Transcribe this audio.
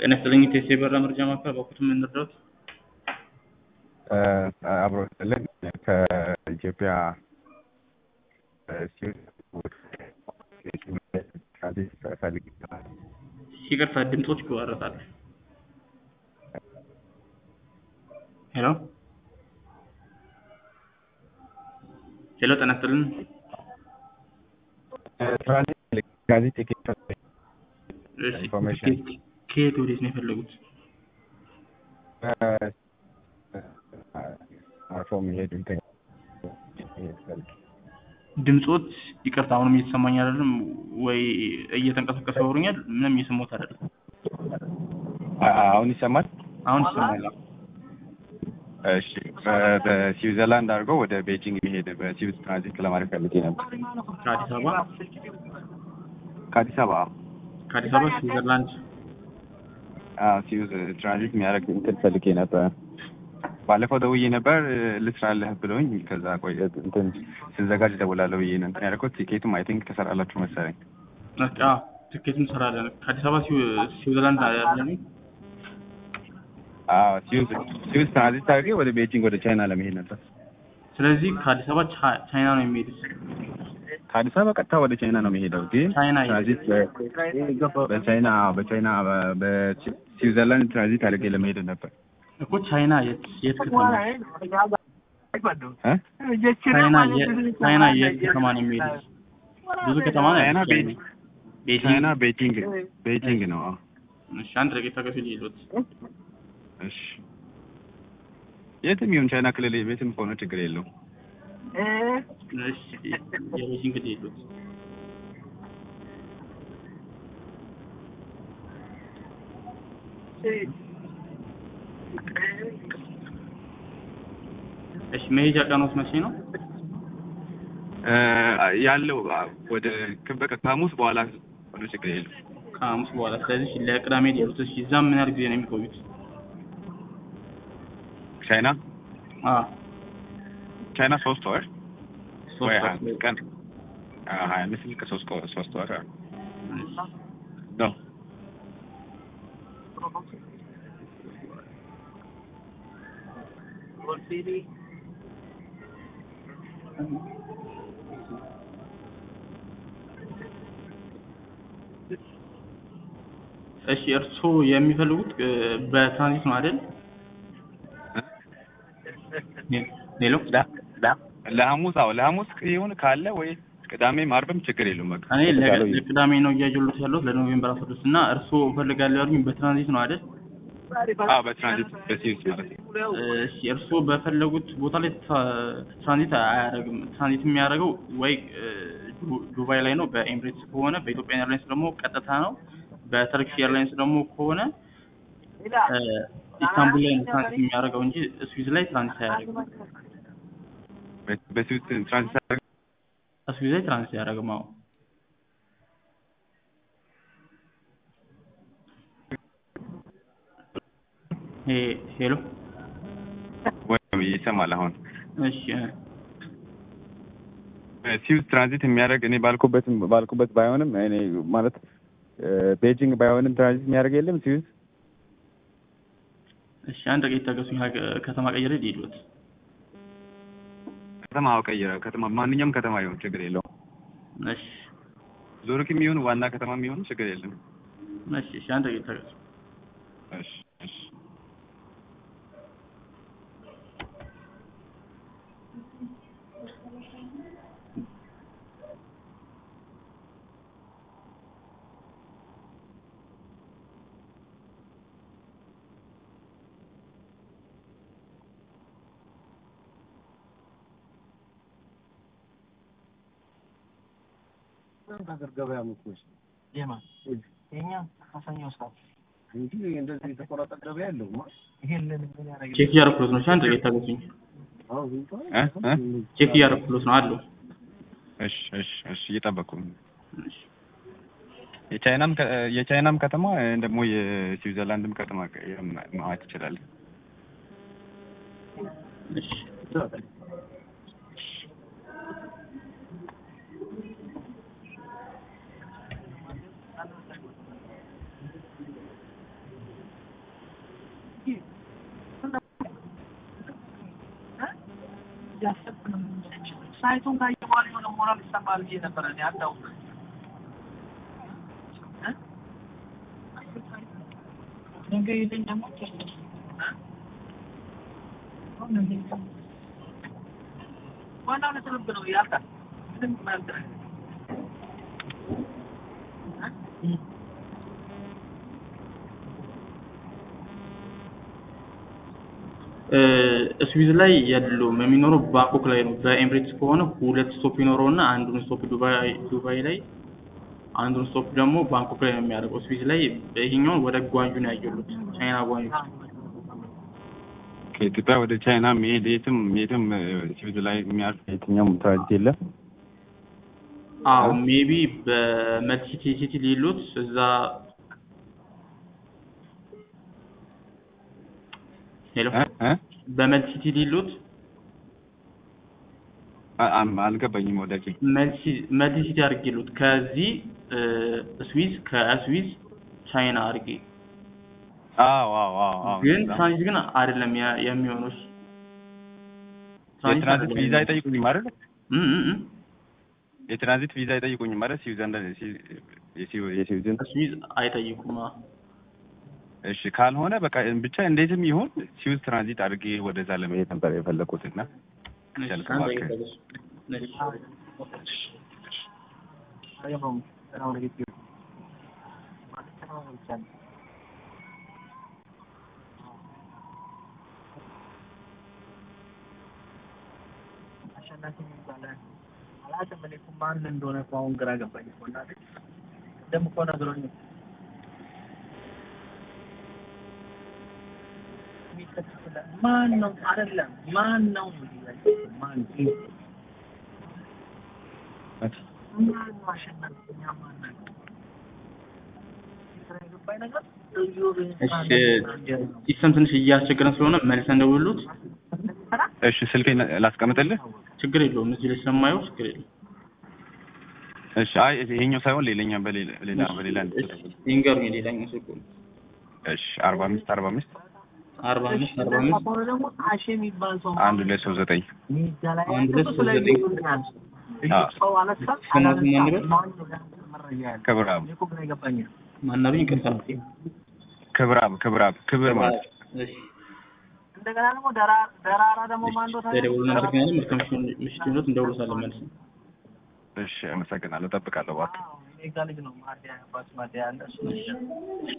ጤና ይስጥልኝ ቴሴ በራ መረጃ ማዕከል በኩትም እንርዳዎት? አብሮ ስልን ከኢትዮጵያ ፈልግ ይቅርታ ድምፆች ይቆራረጣል። ሄሎ ሄሎ ጤና ይስጥልን ጋዜጥ ቲኬት እሺ፣ ኢንፎርሜሽን ከየት- ከየት ወዴት ነው የፈለጉት? አርፎ የሚሄድ እንትን ድምፆት ይቅርታ አሁንም እየተሰማኝ አይደለም ወይ እየተንቀሳቀሰ ያወሩኛል ምንም እየሰማሁት አይደለም አሁን ይሰማል? አሁን ይሰማል እሺ በ- በስዊዘርላንድ አድርገው ወደ ቤጂንግ የሚሄድ በስዊዝ ትራንዚት ለማድረግ ፈልጌ ነበር። ከአዲስ አበባ ከአዲስ አበባ ከአዲስ አበባ ስዊዘርላንድ አዎ፣ ስዊዝ ትራንዚት የሚያደርግ እንትን ፈልጌ ነበር። ባለፈው ደውዬ ነበር ልስራለህ ብለውኝ ከዛ ቆይ እንትን ስዘጋጅ እደውላለሁ ብዬ ነው እንትን ያደረኩት። ቲኬቱም አይ ቲንክ ተሰራላችሁ መሰለኝ። በቃ ትኬት እንሰራለን ከአዲስ አበባ ስዊ- ስዊዘርላንድ ያለን አዎ፣ ስዊዝ ስዊዝ ትራንዚት አድርጌ ወደ ቤጂንግ ወደ ቻይና ለመሄድ ነበር። ስለዚህ ከአዲስ አበባ ቻ- ቻይና ነው የሚሄዱት ከአዲስ አበባ ቀጥታ ወደ ቻይና ነው የሚሄደው ግን ቻይና የት? ትራንዚት በ- በቻይና በቻይና በ- በስዊዘርላንድ ትራንዚት አድርጌ ለመሄድ ነበር። እኮ ቻይና የት የት ከተማ እ? ቻይና የት ቻይና የት ከተማ ነው የሚሄዱት ብዙ ከተማ ነው ቻይና ያለው ቤ- ቤጂንግ ቻይና ቤጂንግ ቤጂንግ ነው። አዎ። እሺ አንድ ደቂቃ ከፊል ይሉት እሺ የትም ይሁን ቻይና ክልል ቤትም ከሆነ ችግር የለውም። እሺ የቤጂንግ ይሉት እሺ መሄጃ ቀኖት መቼ ነው እ ያለው አ- ወደ በቃ ከሐሙስ በኋላ ሆነ ችግር የለውም። ከሐሙስ በኋላ ስለዚህ ለቅዳሜ ይሉት እሺ እዛም ምን ያህል ጊዜ ነው የሚቆዩት ቻይና አ ቻይና ሶስት ወር ወይ ሶስት ሀያ አምስት ቀን አ- ሀያ አምስት ቀን ሶስት ቀ- ሶስት ወር እሺ። ነው። እሺ እርስዎ የሚፈልጉት እ፣ በትራንዚት ነው አይደል? ሌሎ ለ- ለ- ለሐሙስ አዎ ለሐሙስ ይሁን ካለ ወይ ቅዳሜም ዓርብም ችግር የለውም። በቃ እኔ ለቀ- የተሻለው ይሁን። ለቅዳሜ ነው እያየሁት ያለሁት ለኖቬምበር አስራ ስድስት እና እርስዎ እፈልጋለሁ ያሉኝ በትራንዚት ነው አይደል? አዎ በትራንዚት በሲዩስ ማለት ነው። እሺ እርስዎ በፈለጉት ቦታ ላይ ትራ- ትራንዚት አያደርግም። ትራንዚት የሚያደርገው ወይ እ፣ ዱ- ዱባይ ላይ ነው በኤምሬትስ ከሆነ፣ በኢትዮጵያ ኤርላይንስ ደግሞ ቀጥታ ነው፣ በተርኪሽ ኤርላይንስ ደግሞ ከሆነ እ፣ ኢስታንቡል ላይ ነው ትራንዚት የሚያደርገው እንጂ ስዊዝ ላይ ትራንዚት አያደርግም። በ- በሲዩስ ትራንዚት አድርገን ስዊዝ ላይ ትራንዚት አያደርግም። አዎ ሄ- ሄሎ ወይ ይሰማል አሁን እሺ እ፣ ሲዩዝ ትራንዚት የሚያደርግ እኔ ባልኩበት ባልኩበት ባይሆንም እኔ ማለት እ፣ ቤጂንግ ባይሆንም ትራንዚት የሚያደርግ የለም ሲዩዝ እሺ አንድ ደቂቃ ታገሱኝ። ሀገ- ከተማ ቀይሬ ልሂድዎት። ከተማ ቀይረ ከተማ ማንኛውም ከተማ ይሁን ችግር የለውም። እሺ ዙሪክም ይሁን ዋና ከተማም ይሁን ችግር የለም። እሺ እሺ አንድ ደቂቃ ታገሱ። እሺ እሺ ሀገር ገበያ ምትመስ የማ የኛ አሳኛ ሰዓት እንጂ እንደዚህ የተቆረጠ ገበያ የለውም። ይሄንን ምን ያደርግ ቼክ እያደረኩት ነው። እሺ አንድ ደቂቃ ታገሱኝ። አሁን እ እ ቼክ እያደረኩት ነው አለው። እሺ እሺ እሺ እየጠበቁ ነው። እሺ የቻይናም ከ- የቻይናም ከተማ እ፣ ደግሞ የስዊዘርላንድም ከተማ ቀ- ማየት ይችላል። እሺ ሳይቱን ካየ በኋላ የሆነ ሞራል ይሰማል ብዬ ነበረ እኔ አታውቅም ነገ ይዘኝ ደግሞ ዋናው ለትርብ ነው ያልቃል ምንም ማለት ነው ስዊዝ ላይ የለውም የሚኖረው ባንኮክ ላይ ነው። በኤምሬትስ ከሆነ ሁለት ስቶፕ ይኖረውና አንዱን ስቶፕ ዱባይ ዱባይ ላይ አንዱን ስቶፕ ደግሞ ባንኮክ ላይ ነው የሚያደርገው። ስዊዝ ላይ ይሄኛውን ወደ ጓንጁ ነው ያየሉት፣ ቻይና ጓንጁ። ከኢትዮጵያ ወደ ቻይና መሄድ የትም የትም ስዊዝ ላይ የሚያርፍ የትኛውም ትራንዚት የለም። አዎ ሜቢ በመልቲሲቲ ሲቲ ሊሉት እዛ ሄሎ እ እ በመልቲሲቲ ሊሉት አ- አም- አልገባኝም ወዳጄ። መልቲሲቲ አድርጌሉት ከዚህ ስዊዝ ከስዊዝ ቻይና አድርጌ አዎ አዎ አዎ አዎ ግን እዛ። ትራንዚት ግን አይደለም ያ- የሚሆነው እሱ። የትራንዚት አይደለም ቪዛ የሚሆነው። አይጠይቁኝም አይደል? እም እም እም። የትራንዚት ቪዛ አይጠይቁኝም ማለት ስዊዘርላንድ የስዊ- የስዊዝን ስዊዝ አይጠይቁም። አዎ። እሺ ካልሆነ በቃ ብቻ እንዴትም ይሁን ስዊዝ ትራንዚት አድርጌ ወደዛ ለመሄድ ነበር የፈለኩት እና እሺ፣ ያልክ አንድ እባክህ። ደቂቃ በሱ። እሺ። አይሆንም ስራው ለግድ ማለት ስራው ብቻ ነው አሸናፊ የሚባል አላውቅም። እኔ እኮ ማን እንደሆነ እኮ አሁን ግራ ገባኝ እኮ እናቴ። ቅድም እኮ ነግሮኝ የሚከተል ማን ነው? አይደለም ማን ነው? ማን ማን ነው አሸናፊ? እኛ ማን ነን? ግራ የገባኝ ነገር እዮብ እሺ ሲስተም ትንሽ እያስቸገረን ስለሆነ መልሰን ደውሉት። እሺ ስልኬን ላስቀምጥልህ። ችግር የለውም እዚህ ላይ ስለማየው ችግር የለውም። እሺ አይ ይሄኛው ሳይሆን ሌላኛ በሌላ ሌላ በሌላ እንድትደውል። ይንገሩኝ ሌላኛው ስልኩ እሺ አርባ አምስት አርባ አምስት አርባ አምስት አርባ አምስት ከሆነ ደግሞ አሼ የሚባል ሰው አንድ ሁለት ሶስት ዘጠኝ ሚዲያ ላይ አንድ ሁለት ሶስት ላይ ዘጠኝ ይሆናል። አዎ። ሰው አነሳ ስሞት ማን ይበል? ማን ነው መረጃ ያለ ክብራብ እኔ እኮ ግራ የገባኝ ነው። ማናሉኝ ይቅርታ። ክብራብ ክብራብ ክብር ማለት እሺ እንደገና ደግሞ ደራ- ደራራ ደግሞ ማን ነው ታዲያ? ደውሉና እናመሰግናለን። መልካም ምሽት ይሁንልዎት። እንደውልዎታለን መልሰን እሺ አመሰግናለሁ። እጠብቃለሁ እባክህ። አዎ፣ እኔ ጋ ልጅ ነው ማዲያ አባት ማዲያ ያለ እሱ ነው።